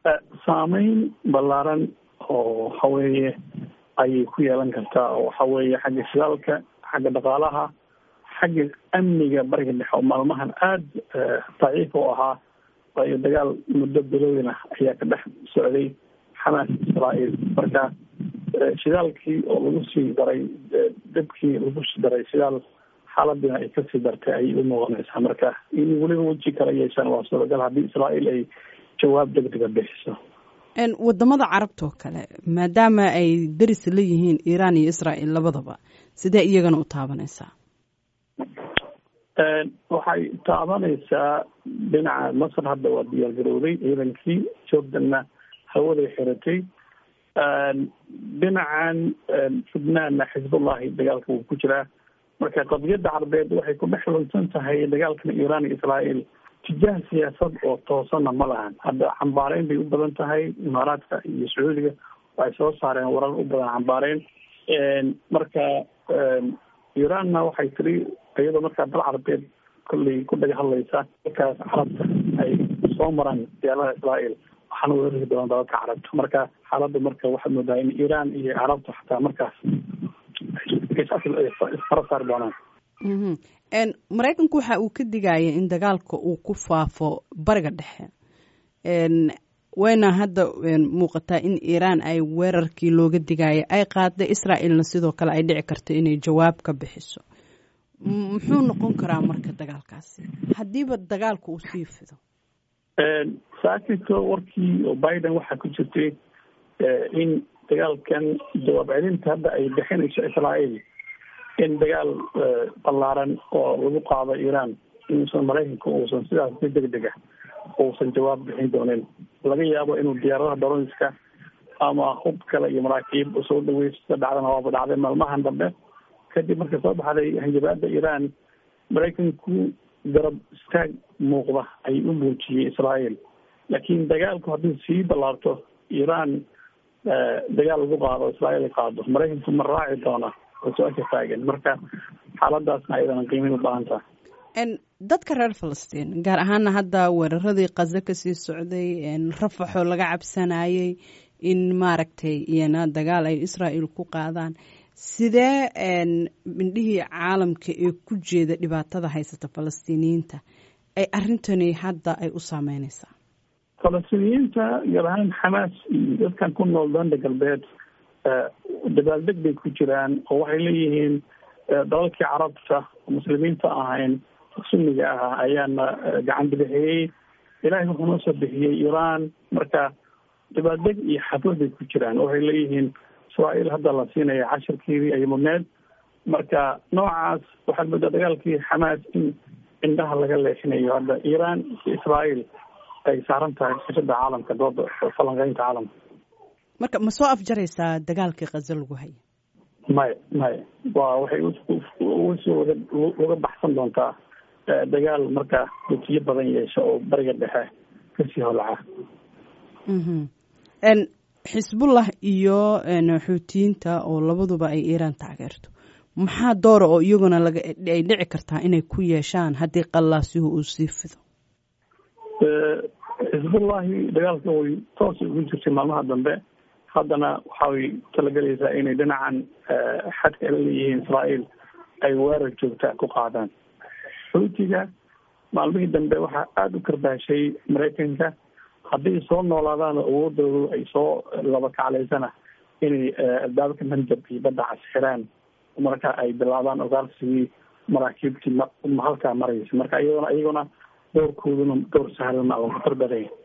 saameyn ballaaran oo waxa weeye ayay ku yeelan kartaa oo waxa weeye xagga shidaalka xagga dhaqaalaha xagga amniga bariga dhexe oo maalmahan aada daciif u ahaa waayo dagaal muddo bilowin ah ayaa ka dhex socday xamaas israael marka shidaalkii oo lagu sii daray dabkii lagu sii daray shidaal xaaladina ay kasii dartay ayay u noqonaysaa marka in weliba weji kala yeeshaan waa suuragal haddii israael ay jawaab degdega bixiso wadamada carabta oo kale maadaama ay daris la yihiin iiraan iyo israel labadaba sidee iyagana u taabanaysaa waxay taabanaysaa dhinaca masar hadda waa diyaar garowday ciidankii jordanna hawaday xiratay dhinacan jubnaanna xisbullahi dagaalka wuu ku jiraa marka qadiyadda carbeed waxay ku dhex lunsan tahay dagaalkan iiraan iyo israael tijaah siyaasad oo toosana ma lahan hadda xambaareyn bay u badan tahay imaaraadka iyo sacuudiga waxay soo saareen warar u badan xambaareyn marka iiraanna waxay tiri iyadoo markaa dal carbeed kolley ku dhaga hadlaysa markaas carabta ay soo maraan diyaaradaha israael waxaana weerari doonaan dalalka carabta marka xaaladda marka waxaad moodaa in iiraan iyo carabta xataa markaas isfara saari doonaan maraykanku waxa uu ka digaya in dagaalka uu ku faafo bariga dhexe wayna hadda muuqataa in iiraan ay weerarkii looga digaya ay qaada israaelna sidoo kale ay dhici karto inay jawaab ka bixiso muxuu noqon karaa marka dagaalkaasi haddiiba dagaalka uu sii fido saakito warkii oo biden waxaa ku jirtay in dagaalkan jawaab celinta hadda ay bixinayso israael in dagaal ballaaran oo lagu qaado iiraan inuusan maraykanka uusan sidaas si deg deg ah uusan jawaab bixin doonin laga yaabo inuu diyaaradaha daronska ama hub kale iyo maraakiib soo dhaweyso sida dhacdana waaba dhacday maalmahan dambe kadib marka soo baxday hanjabaada iiraan maraykanku garab istaag muuqda ay u muujiyey israael laakiin dagaalku haddii sii ballaarto iiraan dagaal lagu qaado israael ay qaado maraykanku ma raaci doona oo su-aasha taagan marka xaaladaasna ayadana qiimeyn u baahan taha dadka reer falastiin gaar ahaana hadda weeraradii kazo kasii socday rafaxoo laga cabsanayay in maaragtay iyana dagaal ay israael ku qaadaan sidee mindhihii caalamka ee ku jeeda dhibaatada haysata falastiiniyiinta ay arrintani hadda ay u saameyneysaa falastiiniyiinta gaar ahaan xamaas iyo dadkan ku nool danda galbeed dabaaldeg bay ku jiraan oo waxay leeyihiin dalalkii carabta muslimiinta ahayn sunniga ah ayaana gacan bidixiyey ilaahay wuxuu noo soo bixiyey iiraan marka dabaaldeg iyo xaflad bay ku jiraan waxay leeyihiin israael hadda la siinaya cashirkeedii ay mudneed marka noocaas waxaad moodaa dagaalkii xamaas in indhaha laga leexinayo hadda iiraan iyo israael ay saaran tahay sishada caalamka dooda falanqeynta caalamka marka ma soo afjaraysaa dagaalkii kazo lagu haya maya maya waa waxay usoo waga uga baxsan doontaa dagaal marka wetiyo badan yeesha oo bariga dhexe kasii holaca xisbullah iyo xuutiyiinta oo labaduba ay iiraan taageerto maxaa doora oo iyaguna laga ay dhici kartaa inay ku yeeshaan haddii qallaasihu uu sii fido xisbullahi dagaalka way toos ugu jirtay maalmaha dambe haddana waxay talagelaysaa inay dhinacan xadka ay leeyihiin israael ay weerar joogta ku qaadaan xuutiga maalmihii dambe waxaa aada u karbaashay maraykanka haddii soo noolaadaan awoodoodu ay soo laba kaclaysana inay albaabka manjab iyo badda cas xiraan marka ay bilaabaan ogaarsigii maraakiibtii halkaa maraysa marka iyadona iyaguna doorkooduna door sahlan oo khatar badanya